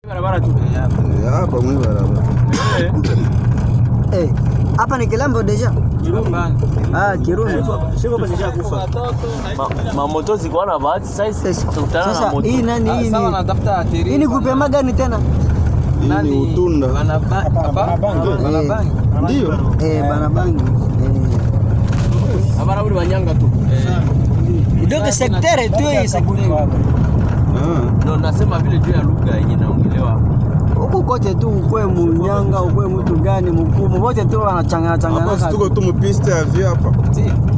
Barabara tu. Eh, hapa mwi barabara. Eh, hapa ni Kilambo deja. Ah, Kirumba. Siko basi kufa. Mamoto zikuwa na bahati sasa tukutana na Sasa moto. hii nani hii Sawa ni? natafuta ateri. Hii ni kupema gani tena? Hii ni utunda. Wanabangi. Ndio. Eh, banabangi. Eh. Abara uri wanyanga tu. Donc secteur tu hii secteur. Ah. Ndio nasema vile juu ya lugha yenye naongelewa. Huku kote tu ukwe munyanga, ukwe mtu gani mkubwa, wote tu wanachangana Hapa si changana. tuko tu mpiste ya vi hapa. Si.